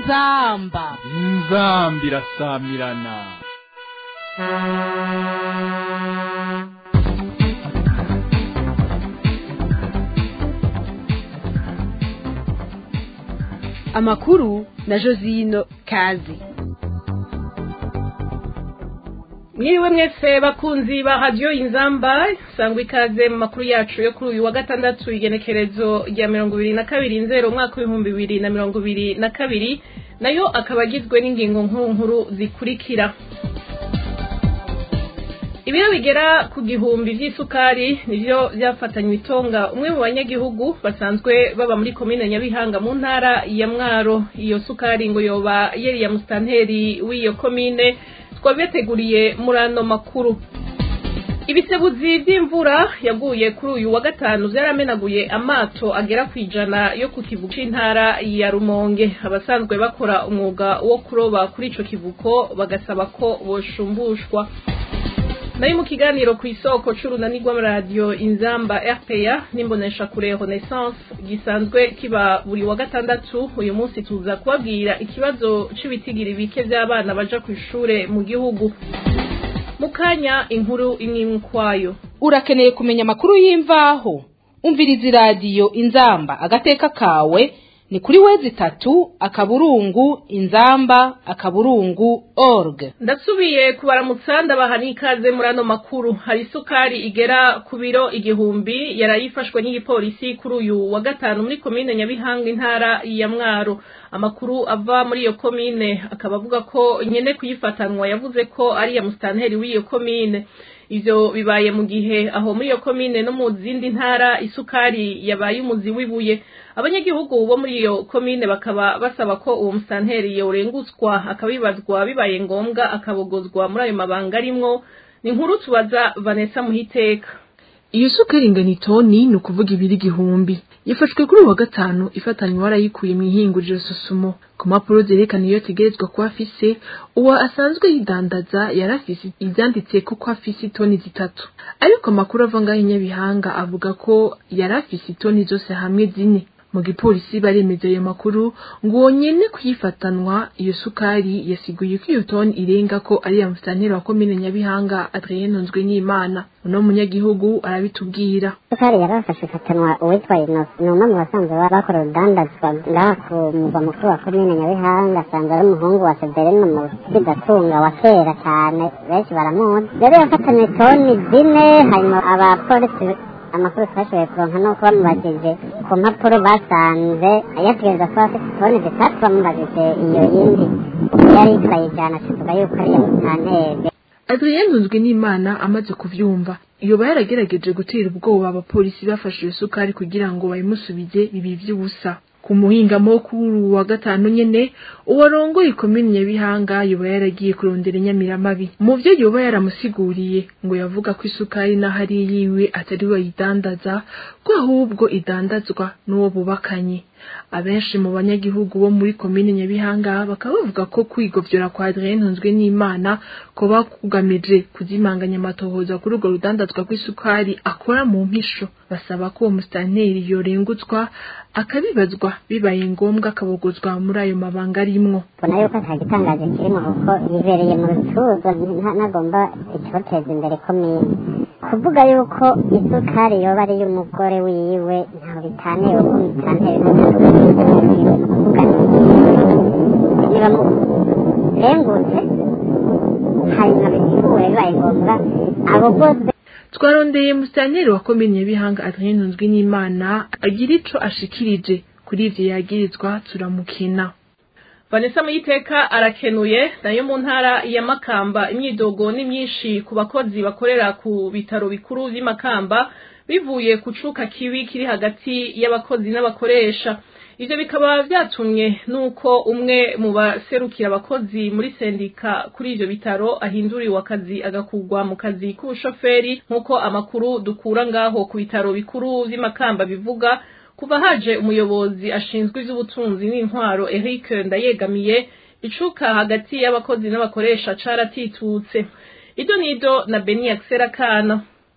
inzamba inzambi irasamirana amakuru na josino kazi mwiriwe mwese bakunzi ba radiyo inzamba sangwa ikaze mu makuru yacu yo kuri uyu wa gatandatu igenekerezo rya mirongo ibiri na kabiri nzero umwaka w'ibihumbi bibiri na mirongo ibiri na kabiri nayo akaba agizwe n'ingingo nkuru nkuru zikurikira ibiro bigera ku gihumbi by'isukari nibyo byafatanywe itonga umwe mu banyagihugu basanzwe baba muri komine nyabihanga mu ntara ya mwaro iyo sukari ngo yoba yeri ya musitanteri w'iyo komine twabiteguriye muri ano makuru ibisebuzi by'imvura yaguye kuri uyu wa gatanu byaramenaguye amato agera ku ijana yo ku kivuko c'intara ya rumonge abasanzwe bakora umwuga wo kuroba kuri ico kivuko bagasaba ko boshumbushwa nayo mu kiganiro ku isoko c'urunani rw'amaradiyo inzamba rpa n'imbonesha kure renaissance gisanzwe kiba buri wa gatandatu uyu munsi tuza kubabwira ikibazo c'ibitigira bike vy'abana baja ku ishure mu gihugu mu kanya inkuru imwe ukwayo urakeneye kumenya amakuru y'imvaho umviriza iradiyo inzamba agateka kawe ni kuri wezi itatu akaburungu inzamba akaburungu org ndasubiye kubaramutsa ndabaha n'ikaze muri ano makuru hari isukari igera ku biro igihumbi yarayifashwe n'igipolisi kuri uyu wa gatanu muri komine nyabihanga intara ya mwaro amakuru ava muri iyo komine akaba avuga ko nyene kuyifatanwa yavuze ko ari iya musitanteri w'iyo komine ivyo bibaye mu gihe aho muri iyo komine no mu zindi ntara isukari yabaye umuzi w'ibuye abanyagihugu bo muri iyo komine bakaba basaba ko uwo musitanteri yorengutswa akabibazwa bibaye ngombwa akabogozwa muri ayo mabanga arimwo ni inkuru tubaza vanessa muhiteka iyo sukari ingana itoni ni ukuvuga ibiri igihumbi yafashwe kuri uyu wa gatanu ifatanywe warayikuye mu ihinguriro susumo ku mpapuro zerekana iyo ategerezwa kuba afise uwo asanzwe yidandaza yari afise ivyanditse ko ko afise itoni zitatu ariko amakuru ava ngaho inyabihanga avuga ko yari afise itoni zose hamwe zine mu gipolisi baremeza ayo makuru ngo uwo nyene kuyifatanwa iyo sukari yasiguye ko iyo toni irenga ko ari ya musitanteri wa komine nyabihanga adrien nzwe n'imana uno munyagihugu arabitubwira sukari yarafashe ifatanwa uwitwa inosi ni umwe mu basanzwe bakora urudandazwa ngaha ku mugwa mukuru wa komine nyabihanga asanzwe ari umuhungu wa severino mu kidatunga wa kera cyane benshi baramuzi rero yafatanywe toni zine hanyuma abapolisi amakuru twashoboye kuronka ni uko bamubajije ku mpapuro basanze yategereza kuba afite toni zitatu bamubajije iyo yindi yari yitwaye ijana tuvuga yuko ari iya musitanteri adrien nzwe n'imana amaze kuvyumva yoba yaragerageje gutera ubwoba abapolisi bafashe iyo sukari kugira ngo bayimusubize bibi vy'ubusa ku muhingamo kuri uwu wa gatanu nyene uwarongoye ikomini nyabihanga yoba yaragiye kurondera inyamiramabi mu vyo yoba yaramusiguriye ngo yavuga ko isukari naho ari yiwe atari we ayidandaza ko ahubwo idandazwa n'uwo bubakanye abenshi mu banyagihugu bo muri komine nyabihanga bakaba bavuga ko kwigovyora kwa adrien ntunzwe n'imana ko bakugamije kuzimanganya amatohoza kuri urwo rudandazwa rw'isukari akora mu mpisho basaba ko uwo musitanteri yorengutswa akabibazwa bibaye ngombwa akabogozwa muri ayo mabanga arimwo mbona yuko nta gitangaje kirimo kuko yibereye mu rucuruzwa ntagomba icoteza imbere komine kuvuga yuko isukari yoba ari iy'umugore wiwe ntaho bitaniye kuko musitanteri kuvuga niba murengutse hanyuma bisigure bibaye ngombwa abogoze twarondeye musitanteri wa komine nyabihanga adrien ntunzwe n'imana agira ico ashikirije kuri ivyo yagirizwa turamukina vanessa muyiteka arakenuye nayo mu ntara ya makamba imyidogo ni myinshi ku bakozi bakorera ku bitaro bikuru vy'i makamba bivuye ku cuka kibi kiri hagati y'abakozi n'abakoresha ivyo bikaba vyatumye nuko umwe mu baserukira abakozi muri sendika kuri ivyo bitaro ahinduriwe akazi agakugwa mu kazi k'ubushoferi nk'uko amakuru dukura ngaho ku bitaro bikuru vy'i makamba bivuga kuva haje umuyobozi ashinzwe ivy'ubutunzi n'intwaro Eric Ndayegamiye icuka hagati y'abakozi n'abakoresha caratitutse ido nido na Beni Kana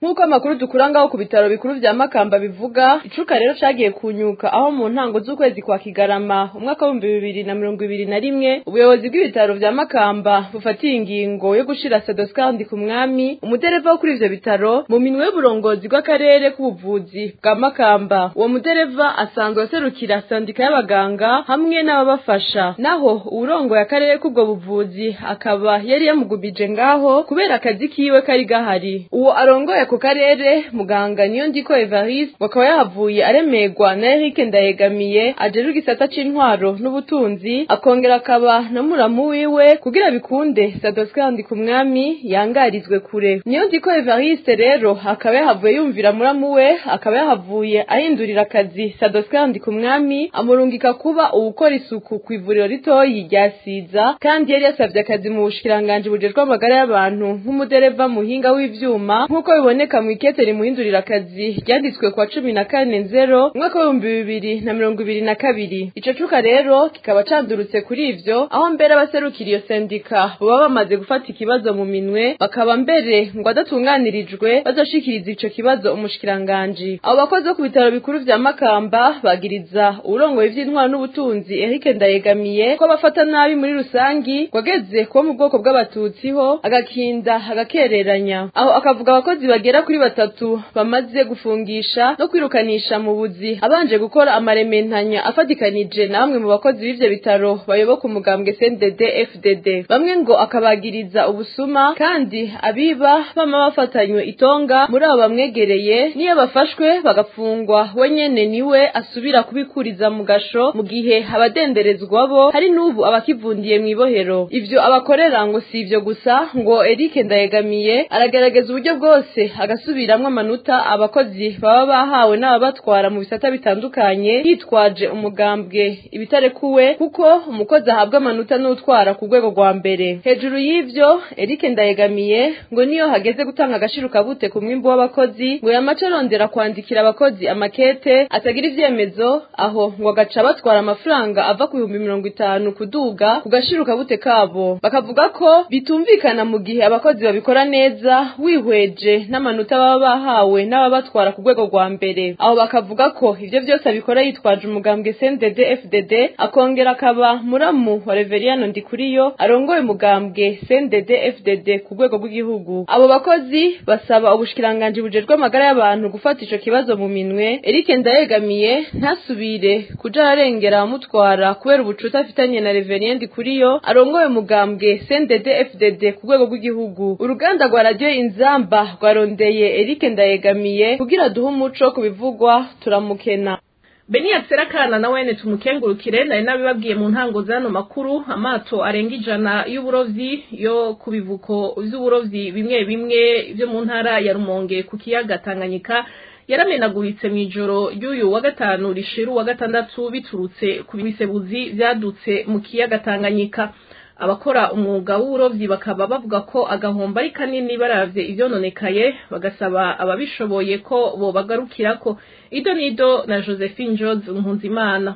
nk'uko amakuru dukura ngaho ku bitaro bikuru vya makamba bivuga icuka rero cagiye kunyuka aho mu ntango z'ukwezi kwa kigarama umwaka w'ibihumbi bibiri na mirongo ibiri na rimwe ubuyobozi bw'ibitaro vya makamba bufatiye ingingo yo gushira sadoskandi ku mwami umudereva wo kuri ivyo bitaro mu minwe y'uburongozi bw'akarere k'ubuvuzi bwa makamba uwo mudereva asanzwe aserukira sandika y'abaganga hamwe n'ababafasha naho uwurongoye akarere k'ubwo buvuzi akaba yari yamugumije ngaho kubera akazi kiwe kari gahari uwo arongoye ako karere muganga niyo ndiko evariste bakaba yahavuye aremegwa na eric ndayegamiye ajejwe igisata c'intwaro n'ubutunzi akongera akaba na muramu wiwe kugira bikunde sadoskandi ku mwami yangarizwe kure niyo ndiko evariste rero akaba yahavuye yumvira muramu we akaba yahavuye ahindurira akazi sadoskandi ku mwami amurungika kuba uwukora isuku ku ivuriro ritoyi rya siza kandi yari yasavye akazi mu bushikiranganji bujejwe amagara y'abantu nk'umudereva muhinga w'ivyuma nk'uko biboneka mu ikete rimuhindurira akazi ryanditswe kwa cumi na kane nzero umwaka w'ibihumbi bibiri na mirongo ibiri na kabiri ico cuka rero kikaba candurutse kuri ivyo aho mbere abaserukira iyo sendika baba bamaze gufata ikibazo mu minwe bakaba mbere ngo adatunganirijwe bazoshikiriza ico kibazo umushikiranganji abo bakozi bo ku bitaro bikuru vya makamba bagiriza uwurongoye ivy'intwaro n'ubutunzi eric ndayegamiye ko bafata nabi muri rusangi wageze kuba mu bwoko bw'abatutsi ho agakinda agakereranya aho akavuga abakozi bagera kuri batatu bamaze gufungisha no kwirukanisha mu buzi abanje gukora amarementanya afatikanije na bamwe mu bakozi b'ivyo bitaro bayoboka umugambwe CNDD FDD bamwe ngo akabagiriza ubusuma kandi abiba bama bafatanywe itonga muri abo bamwegereye niyo bafashwe bagafungwa we nyene niwe asubira kubikuriza mu gasho mu gihe abadenderezwa bo hari n'ubu abakivundiye mw'ibohero ivyo abakorera ngo si ivyo gusa ngo Eric Ndayegamiye aragerageza uburyo bwose agasubiramwo amanota abakozi baba bahawe n'ababatwara mu bisata bitandukanye yitwaje umugambwe ibitarekuwe kuko umukozi ahabwa amanota n'utwara ku rwego rwa mbere hejuru y'ivyo Eric Ndayegamiye ngo niyo hageze gutanga agashiruka bute ku mwimbu w'abakozi ngo yamace arondera kwandikira abakozi amakete atagira ivyemezo aho ngo agaca batwara amafaranga ava ku bihumbi mirongo itanu kuduga ku gashiruka bute kabo bakavuga ko bitumvikana mu gihe abakozi babikora neza wihweje n'amanota baba bahawe n'ababatwara ku rwego rwa mbere aho bakavuga ko ivyo vyose abikora yitwaje umugambwe CNDD FDD akongera akaba muramu wa Reveriyano Ndikuriyo arongoye umugambwe CNDD FDD ku rwego rw'igihugu abo bakozi basaba ubushikiranganji bujejwe amagara y'abantu gufata ico kibazo mu minwe Eric Ndayegamiye ntasubire kuja ararengera abamutwara kubera ubucuti afitanye na Reveriyano Ndikuriyo arongoye umugambwe CNDD FDD ku rwego rw'igihugu uruganda rwa radio inzamba rwarondeye Eric Ndayegamiye kugira duhe umuco ku bivugwa turamukena Beniya Serakana na wene tumukengurukire nari nabibabwiye mu ntango zano makuru amato arenga ijana y'uburovyi yo ku bivuko vy'uburovyi bimwe bimwe vyo mu ntara ya Rumonge ku kiyaga Tanganyika yaramenaguritse mu ijoro ry'uyu wa gatanu rishiru wa gatandatu biturutse ku bisebuzi vyadutse mu kiyaga Tanganyika abakora umwuga w'uburovyi bakaba bavuga ko agahombo ari kanini baravye ivyononekaye bagasaba ababishoboye ko bobagarukirako ido nido na josephine jones nkunzimana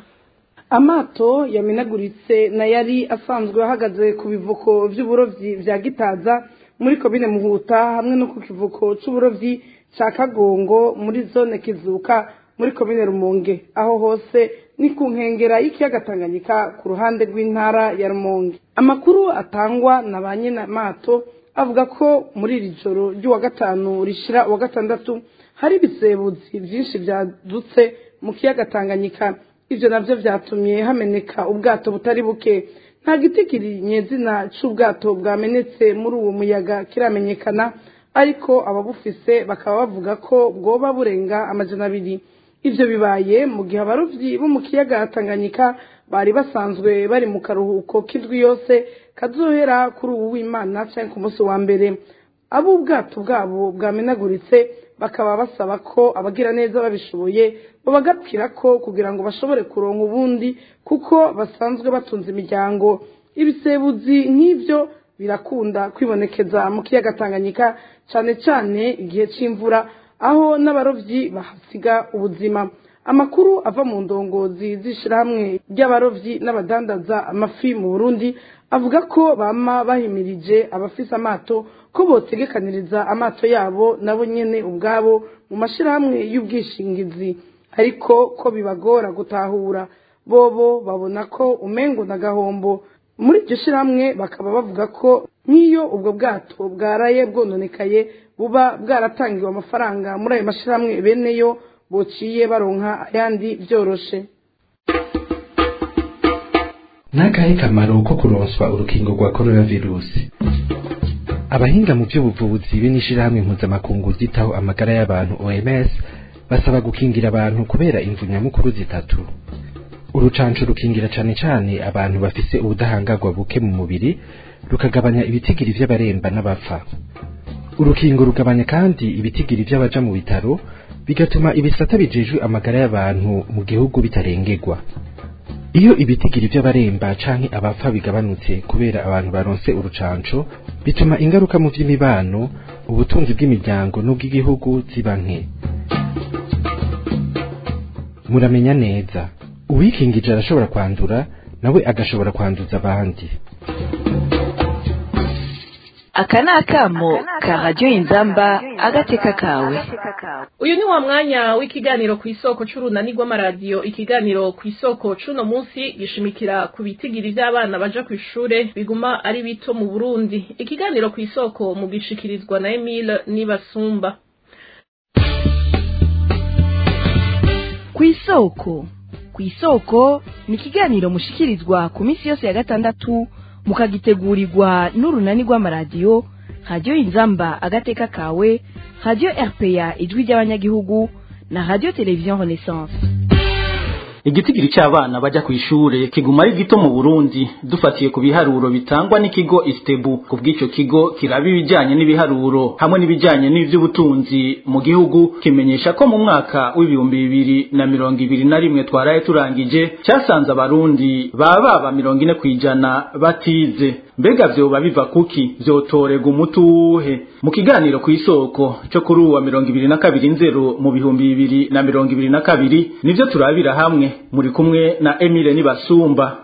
amato yamenaguritse na yari asanzwe ahagaze ku bivuko vy'uburovyi vya gitaza muri komine muhuta hamwe no ku kivuko c'uburovyi ca kagongo muri zone kizuka muri komine rumonge aho hose ni ku nkengera y'ikiyaga tanganyika ku ruhande rw'intara ya rumonge amakuru atangwa na ba nyir'amato avuga ko muri iri joro ry'uwa gatanu rishira uwa gatandatu hari ibisebuzi byinshi byadutse mu kiyaga tanganyika ivyo navyo vyatumye hameneka ubwato butari buke nta giti kiri nyezina c'ubwato bwamenetse muri uwo muyaga kiramenyekana ariko ababufise bakaba bavuga ko bwoba burenga amajana abiri ivyo bibaye mu gihe abarovyi bo mu kiyaga tanganyika bari basanzwe bari mu karuhuko k'indwi yose kazohera kuri ubu w'imana canke ku munsi wa mbere abo ubwato bwabo bwamenaguritse bakaba basaba ko abagira neza babishoboye babagapfira ko kugira ngo bashobore kuronka ubundi kuko basanzwe batunze imiryango ibisebuzi nk'ivyo birakunda kwibonekeza mu kiyaga tanganyika cane cane igihe c'imvura aho n'abarovyi bahasiga ubuzima amakuru ava mu ndongozi z'ishirahamwe ry'abarovyi n'abadandaza amafi mu burundi avuga ko bama bahimirije abafise amato ko botegekaniriza amato yabo nabo nyene ubwabo mu mashirahamwe y'ubwishingizi ariko ko bibagora gutahura bobo babona ko umengo na gahombo muri iryo shirahamwe bakaba bavuga ko nk'iyo ubwo bwato bwaraye bwononekaye buba bwaratangiwe amafaranga muri ayo mashirahamwe beneyo bociye baronka ayandi vyoroshe n'akahe kamaro ko kuronswa urukingo rwa coronavirusi abahinga mu by'ubuvuzi be n'ishirahamwe mpuzamakungu zitaho amagara y'abantu oms basaba gukingira abantu kubera imvu nyamukuru zitatu urucanco rukingira cane cane abantu bafise ubudahangarwa buke mu mubiri rukagabanya ibitigiri vy'abaremba n'abapfa urukingo rugabanya kandi ibitigiri vy'abaja mu bitaro bigatuma ibisata bijejwe amagara y'abantu mu gihugu bitarengerwa iyo ibitigiri vy'abaremba canke abapfa bigabanutse kubera abantu baronse urucanco bituma ingaruka mu vy'imibano ubutunzi bw'imiryango n'ubw'igihugu ziba nke muramenya neza uwikingije arashobora kwandura nawe agashobora kwanduza abandi aka ni akamo ka radiyo inzamba agateka kawe uyu ni wa mwanya w'ikiganiro ku isoko c'urunani rw'amaradiyo ikiganiro ku isoko c'uno munsi gishimikira ku bitigiri vy'abana baja kw'ishure biguma ari bito mu burundi ikiganiro ku isoko mu gishikirizwa na emile nibasumba ku isoko ku isoko ni ikiganiro mushikirizwa ku minsi yose ya gatandatu mukagitegurirwa n'urunani rw'amaradiyo radiyo inzamba agateka kawe radiyo rpa ijwi ry'abanyagihugu na radiyo televiziyo renaissance igitigiri cy'abana bajya ku ishure kiguma ari gito mu Burundi dufatiye ku biharuro bitangwa n'ikigo Istebu ku bw'ico kigo kiraba ibijanye n'ibiharuro hamwe n'ibijanye n'ivy'ubutunzi mu gihugu kimenyesha ko mu mwaka w'ibihumbi bibiri na mirongo ibiri na rimwe twaraye turangije cyasanze abarundi baba baba mirongo ine kw'ijana batize mbega vyoba biva kuki vyotorega umuti uwuhe mu kiganiro ku isoko cyo kuri uwa mirongo ibiri na kabiri nzero mu bihumbi bibiri na mirongo ibiri na kabiri nivyo turabira hamwe muri kumwe na Emile Nibasumba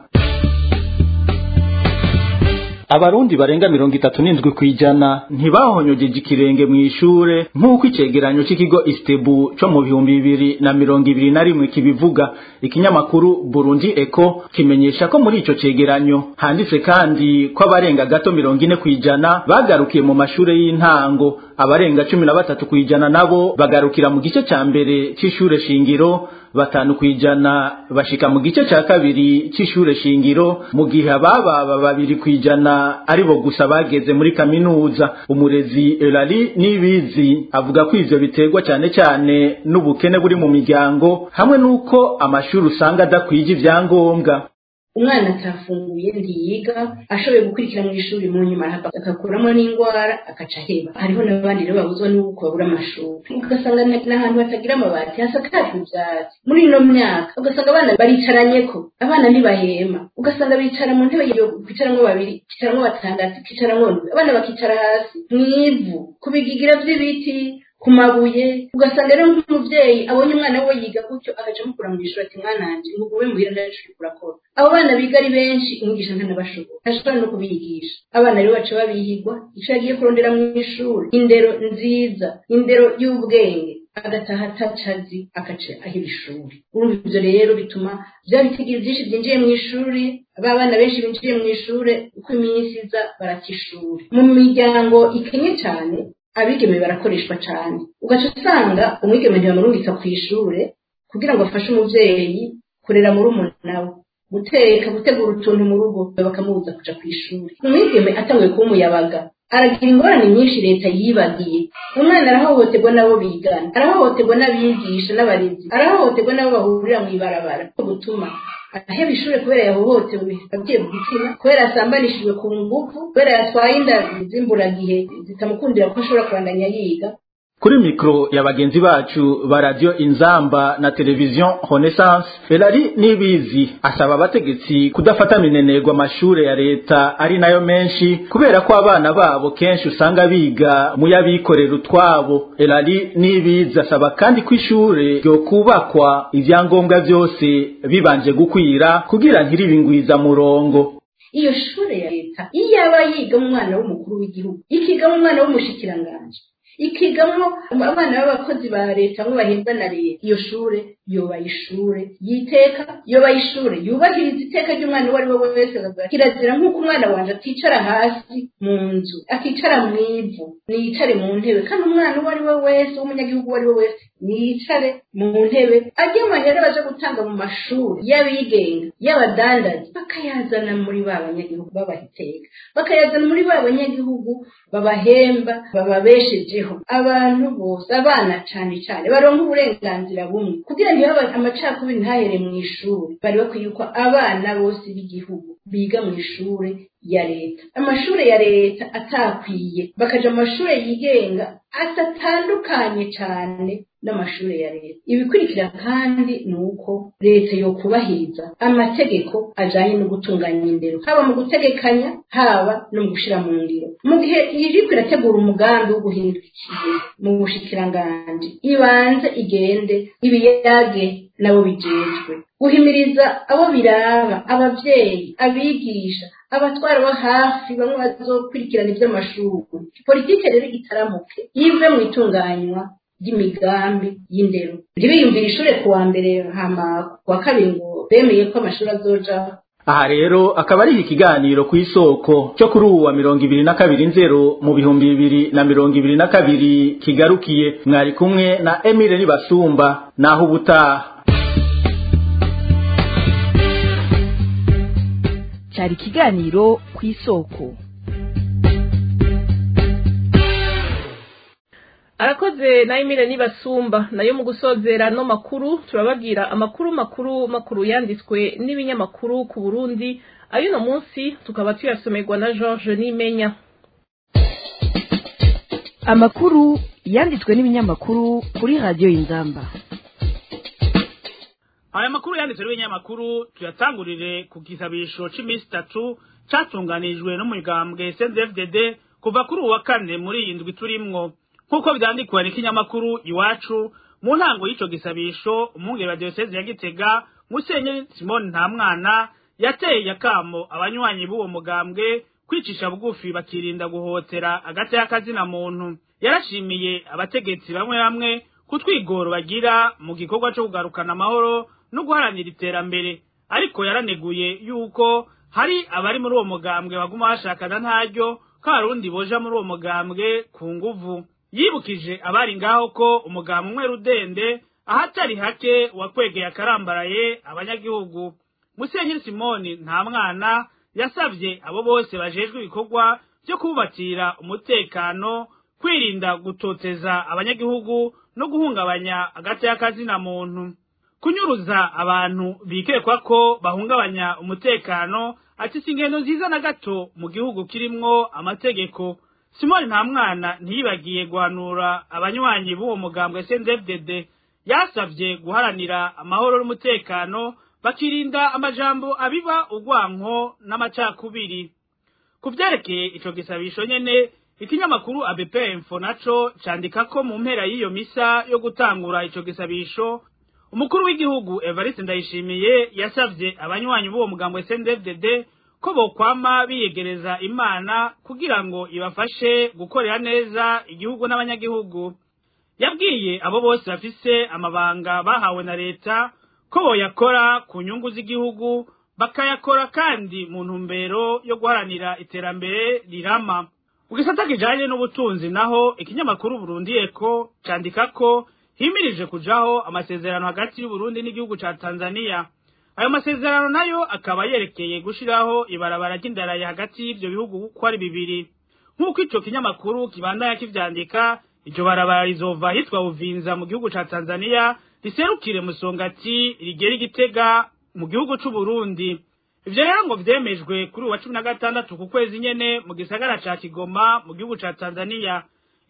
Abarundi barenga mirongo itatu n'indwi kwijana ntibahonyogeje ikirenge mu ishure nk'uko icegeranyo c'ikigo Istebu co mu bihumbi bibiri na mirongo ibiri na rimwe kibivuga ikinyamakuru Burundi Eco kimenyesha ko muri ico cegeranyo handitse kandi ko abarenga gato mirongo ine kwijana bagarukiye mu mashure y'intango abarenga cumi na batatu kwijana nabo bagarukira mu gice ca mbere c'ishure shingiro batanu kwijana bashika mu gice ca kabiri c'ishure shingiro mu gihe abababa babiri kwijana aribo gusa bageze muri kaminuza umurezi Elali Nibizi avuga ko ivyo biterwa cyane cyane n'ubukene buri mu miryango hamwe n'uko amashuri usanga adakwije ivyangombwa umwana atafunguye ntiyiga ashoboye gukurikira mu ishuri mu nyuma agakuramo n'indwara agaca aheba hariho n'abandi rero babuzwa n'uko babura amashuri ugasanga n'ahantu hatagira amabati hasakajwe ivyatsi muri ino myaka ugasanga abana baricaranyeko abana ntibahema ugasanga bicara mu ntebe yo kwicaramwo babiri kwicaramwo batandatu kwicaramwo ndwi abana bakicara hasi mw'ivu ku bigigira vy'ibiti ku mabuye ugasanga rero nk'umuvyeyi abonye umwana we yiga gutyo agaca amukura mu ishuri ati mwana wanje nkugube muhira ndashuri kurakora abo bana biga ari benshi umwigisha ntanabashobora ntashobora no kubigisha abana rero baca babihigwa ico yagiye kurondera mu ishuri indero nziza indero y'ubwenge agataha atacazi agaca ahira ishuri urumva ivyo rero bituma vya bitigiri vyinshi vyinjiye mu ishuri ba bana benshi binjiye mu ishure uko iminsi iza barata ishuri mu miryango ikenye cane abigeme barakoreshwa cyane ugaca usanga umwigeme ntibamurungika ku ishure kugira ngo afashe umuvyeyi kurera muri umunawe guteka gutegura utuntu mu rugo bakamubuza kuja ku ishuri umwigeme atanguye kuba umuyabaga aragira ingorane nyinshi leta yibagiye umwana arahohoterwa n'abo bigana arahohoterwa n'abigisha n'abarezi arahohoterwa n'abo bahurira mu ibarabara gutuma aheba ishure kubera yahohotewe agiye mu gitsina kubera yasambanishijwe ku ngufu kubera yatwaye inda z'imburagihe zitamukundira ko ashobora kubandanya yiga kuri mikro ya bagenzi bacu ba radio inzamba na televiziyo renaissance elari nibizi asaba abategetsi kudafata minenerwa amashure ya leta ari nayo menshi kubera ko abana babo kenshi usanga biga mu y'abikorera utwabo elari nibizi asaba kandi ko ishure ryo kubakwa ivyangombwa vyose bibanje gukwira kugira ntiribingwiza murongo iyo shure ya leta iyo aba yiga umwana w'umukuru w'igihugu ikigamo umwana w'umushikiranganje ikigamo abana b'abakozi ba leta bamwe bahembwa na leta iyo shure yoba ishure yiteka yoba ishure yubahiriza iteka ry'umwana uwo ari we wese kirazira nk'uko umwana wanje aticara hasi mu nzu akicara mu ivu niyicare mu ntebe kandi umwana uwo ari we wese w'umunyagihugu uwo ari we wese niyicare mu ntebe ajye amahera baje gutanga mu mashuri y'abigenga y'abadandazi bakayazana muri ba banyagihugu babaha iteka bakayazana muri ba banyagihugu babahemba bababeshejeho abantu bose abana cyane cyane baronka uburenganzira bumwe kugira ngo iyo amacakubiri ntahere mu ishuri bari bakwiye ko abana bose b'igihugu biga mu ishuri ya leta amashuri ya leta atakwiye bakaja mu mashuri yigenga atatandukanye cyane n'amashuri ya leta ibikurikira kandi ni uko leta yo kubahiriza amategeko ajanye no gutunganya indero haba mu gutegekanya haba no mu gushira mu ngiro mu gihe iriko irategura umugambi wo guhindura ikihe mu bushikiranganji ibanze igende ibiyage nabo bijejwe guhimiriza abo biraba abavyeyi abigisha abatwara bo hafi bamwe bazokurikirana ivy'amashuri politike rero igitaramuke yive mu itunganywa ry'imigambi y'indero ntibiyumvire ishure ku wa mbere hama ku wa kabiri ngo bemeye ko amashuri azoja aha rero akaba ari ikiganiro ku isoko cyo kuri uwa mirongo ibiri na kabiri nzero mu bihumbi bibiri na mirongo ibiri na kabiri kigarukiye mwari kumwe na emile nibasumba naho ubutaha cyari ikiganiro ku isoko arakoze na emile nibasumba nayo mu gusozera no makuru turababwira amakuru makuru makuru yanditswe n'ibinyamakuru ku burundi ay'uno munsi tukaba tuyasomerwa na george nimenya amakuru yanditswe n'ibinyamakuru kuri radiyo y'inzamba aya makuru yanditswe n'ibinyamakuru tuyatangurire ku gisabisho c'iminsi itatu catunganijwe n'umugambwe cndfdd kuva kuri uwa kane muri iyi ndwi turimwo nk'uko vyandikwa n'ikinyamakuru iwacu mu ntango y'ico gisabisho umwungere wa diyoseze ya gitega musenyeri simoni ntamwana yateye akamo abanywanyi b'uwo mugambwe kwicisha bugufi bakirinda guhotera agati y'akazina muntu yarashimiye abategetsi bamwe bamwe ku twigoro bagira mu gikorwa co kugarukana amahoro no guharanira iterambere ariko yaraneguye yuko hari abari muri uwo mugambwe baguma bashakana ntaryo ko abarundi boja muri uwo mugambwe ku nguvu yibukije abari ngaho ko umugabo umwe rudende ahatari hake wakwegeye akarambaraye abanyagihugu musenyeri simoni nta mwana yasabye abo bose bajejwe ibikorwa byo kubakira umutekano kwirinda gutoteza abanyagihugu no guhungabanya agati y'akazina muntu kunyuruza abantu bikekwa ko bahungabanya umutekano ati si ingendo nziza na gato mu gihugu kirimwo amategeko simoni nta mwana ntiyibagiye guhanura abanywanyi b'uwo mugambwe sndfdd yasabye guharanira amahoro n'umutekano bakirinda amajambo abiba urwanko n'amacakubiri ku vyerekeye ico gisabisho nyene ikinyamakuru abp info naco candika ko mu mpera y'iyo misa yo gutangura ico gisabisho umukuru w'igihugu evariste ndayishimiye yasavye abanywanyi b'uwo mugambwe sndfdd ko bokwama biyegereza imana kugira ngo ibafashe gukorera neza igihugu n'abanyagihugu yabwiye abo bose bafise amabanga bahawe na leta ko boyakora ku nyungu z'igihugu bakayakora kandi mu ntumbero yo guharanira iterambere rirama mu gisata kijanye n'ubutunzi naho ikinyamakuru burundi eko candika ko himirije kujaho amasezerano hagati y'uburundi n'igihugu ca tanzaniya ayo masezerano nayo akaba yerekeye gushiraho ibarabara ry'indaraye hagati y'ivyo bihugu uko ari bibiri nk'uko ico kinyamakuru kibandanya kivyandika iryo barabara rizova hitwa buvinza mu gihugu ca tanzaniya riserukire musongati rigera igitega mu gihugu c'uburundi ivyo rero ngo vyemejwe kuri uwa cumi na gatandatu ku kwezi nyene mu gisagara ca kigoma mu gihugu ca tanzaniya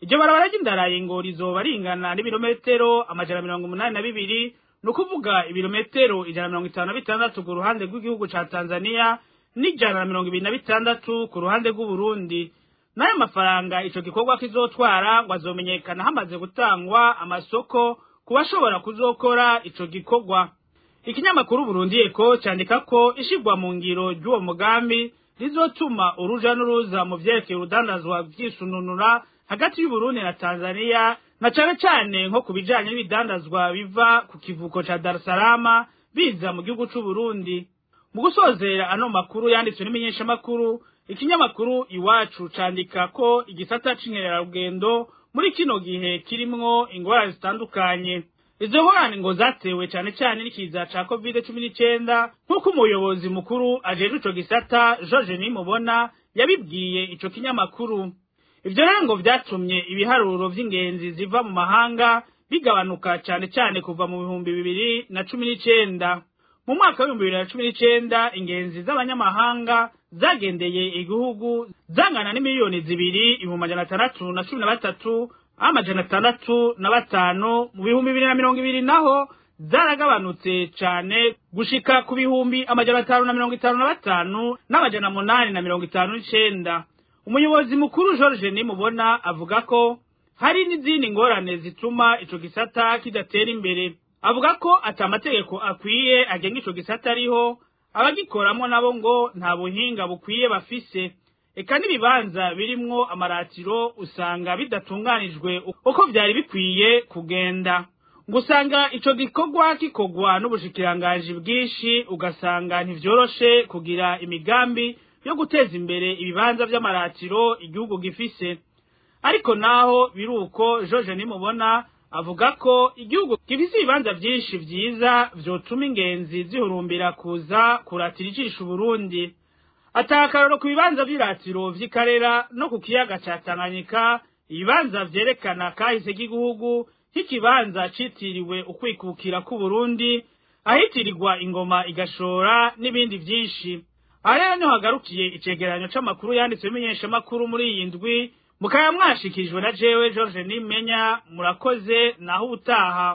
iryo barabara ry'indarayi ngo rizoba ringana n'ibirometero amajana mirongo umunani na bibiri ni ukuvuga ibirometero ijana na mirongo itanu na bitandatu ku ruhande rw'igihugu ca tanzania n'ijana na mirongo ibiri na bitandatu ku ruhande rw'uburundi n'ayo mafaranga ico gikorwa kizotwara ngo azomenyekana hamaze gutangwa amasoko ku bashobora kuzokora ico gikorwa ikinyamakuru burundi eko candika ko ishigwa mu ngiro ry'uwo mugambi rizotuma uruja n'uruza mu vyerekeye urudandazwa vyisununura hagati y'uburundi na tanzania na cane cane nko ku bijanye n'ibidandazwa biva ku kivuko ca dar es salaam biza mu gihugu c'uburundi mu gusozera ano makuru yanditswe n'imenyeshamakuru ikinyamakuru iwacu candika ko igisata c'inkererarugendo muri kino gihe kirimwo ingorane zitandukanye izo ngorane ngo zatewe cane cane n'ikiza ca covid cumi n'icenda nk'uko umuyobozi mukuru ajejwe ico gisata george nimubona yabibwiye ico kinyamakuru ivyo rero ngo vyatumye ibiharuro vy'ingenzi ziva mu mahanga bigabanuka cane cane kuva mu bihumbi bibiri na cumi n'icenda mu mwaka w'ibihumbi bibiri na cumi n'icenda ingenzi z'abanyamahanga zagendeye igihugu zangana n'imiliyoni zibiri ibihumbi amajana atandatu na cumi na batatu amajana atandatu na batanu mu bihumbi bibiri na mirongo ibiri naho zaragabanutse cane gushika ku bihumbi amajana atanu na mirongo itanu na batanu n'amajana munani na mirongo itanu n'icenda umuyobozi mukuru george nimubona avuga ko hari n'izindi ngorane zituma ico gisata kidatera imbere avuga ko ata amategeko akwiye agenga ico gisata ariho abagikoramwo nabo ngo nta buhinga bukwiye bafise eka n'ibibanza birimwo amaratiro usanga bidatunganijwe uko vyari bikwiye kugenda ngo usanga ico gikorwa gikorwa n'ubushikiranganji bwinshi ugasanga ntivyoroshe kugira imigambi yo guteza imbere ibibanza vy'amaratiro igihugu gifise ariko naho biruko George nimubona avuga ko igihugu gifise ibibanza vyinshi vyiza vyotuma ingenzi zihurumbira kuza kuratira ijisho Burundi atakaroro ku bibanza vy'iratiro vy'ikarera no ku kiyaga ca Tanganyika ibibanza vyerekana kahise k'igihugu nk'ikibanza citiriwe ukwikukira k'Uburundi ahitirirwa ingoma igashora n'ibindi vyinshi aha rero niho hagarukiye icegeranyo c'amakuru yanditswe bimenyeshamakuru muri iyi ndwi mukaba mwashikirijwe na jewe george nimenya murakoze naho ubutaha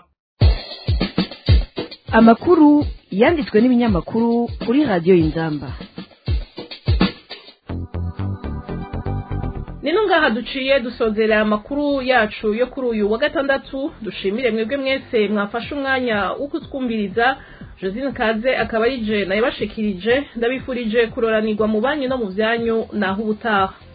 amakuru yanditswe n'ibinyamakuru kuri radiyo y'inzamba nino ngaha duciye dusozera amakuru yacu yo kuri uyu wa gatandatu dushimire mwebwe mwese mwafashe umwanya wo kutwumviriza josine kaze akaba yije nayo bashikirije ndabifurije kuroranirwa mu banyu no mu byanyu naho ubutaha